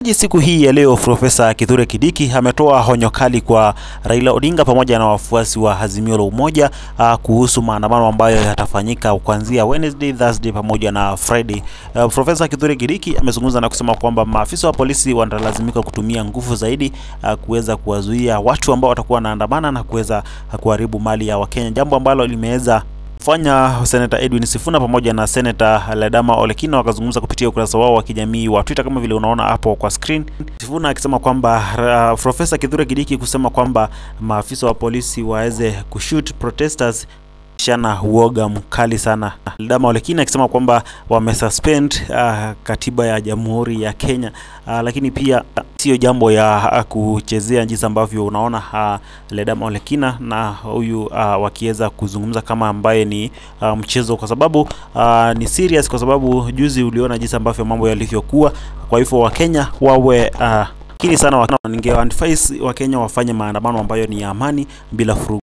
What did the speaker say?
Siku hii ya leo Profesa Kithure Kindiki ametoa onyo kali kwa Raila Odinga pamoja na wafuasi wa Azimio la Umoja uh, kuhusu maandamano ambayo yatafanyika kuanzia Wednesday, Thursday pamoja na Friday. Uh, Profesa Kithure Kindiki amezungumza na kusema kwamba maafisa wa polisi watalazimika kutumia nguvu zaidi uh, kuweza kuwazuia watu ambao watakuwa wanaandamana na kuweza kuharibu mali ya Wakenya, jambo ambalo limeweza fanya Senator Edwin Sifuna pamoja na Senator Ledama Olekina wakazungumza kupitia ukurasa wao wa kijamii wa Twitter kama vile unaona hapo kwa screen. Sifuna akisema kwamba uh, Profesa Kithure Kindiki kusema kwamba maafisa wa polisi waweze kushoot protesters shana uoga mkali sana. Ledama Olekina akisema kwamba wamesuspend uh, katiba ya Jamhuri ya Kenya uh, lakini pia sio jambo ya uh, kuchezea jinsi ambavyo unaona uh, Ledama Olekina na huyu uh, wakiweza kuzungumza kama ambaye ni uh, mchezo, kwa sababu uh, ni serious, kwa sababu juzi uliona jinsi ambavyo mambo yalivyokuwa. Kwa hivyo Wakenya wawe uh, kini sana, ningewaadvise Wakenya wafanye maandamano ambayo ni ya amani bila furugu.